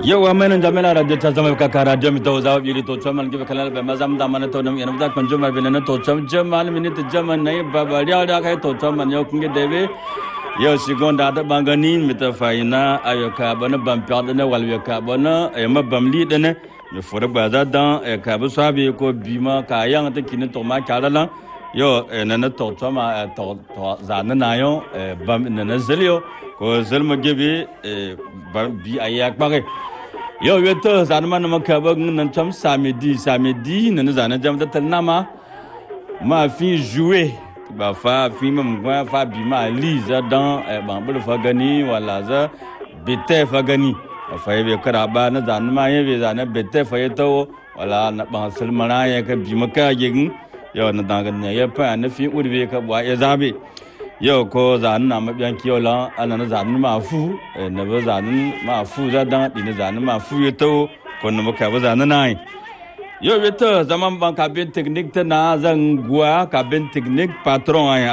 Yawa menin jamila radio ta zama kaka radio mi to zawo biri to chaman gibe kalal be mazam da mana to nam yana da kan juma bin na to cham jamal minute jaman nai baba riya da kai to chaman yo kunge debe yo sigon da da bangani mi ta faina ayoka bana bam perde ne wal yoka bana e ma bam li de ne mi fore ba da dan e ka bu sabi ko bima ka yang ta kin to ma ka la yo e na na to chama to to za na na yo e bam na na zelio ko zelma gebe e bi ayak bare yau ya ta zane mana maka ba nan tam samedi samedi nan zane jam ta nama ma fi jouer ba fa fi mam gwa fa bi ma li za dan e ban bul fa gani wala za bete fa gani fa ye kara ba na zane ma ye be zane bete fa ye to wala na ban sulmana ye ka bi maka yin yau na dan ne ya fa na fi urbe ka ba ya zabe yau ko zanen na mabiyan kiyo lan ana na zanen ma fu na ba zanen ma fu za dan di na zanen ma fu ya to ko na maka ba zanen na yau ya to zaman ban kabin teknik ta na zan guwa kabin teknik patron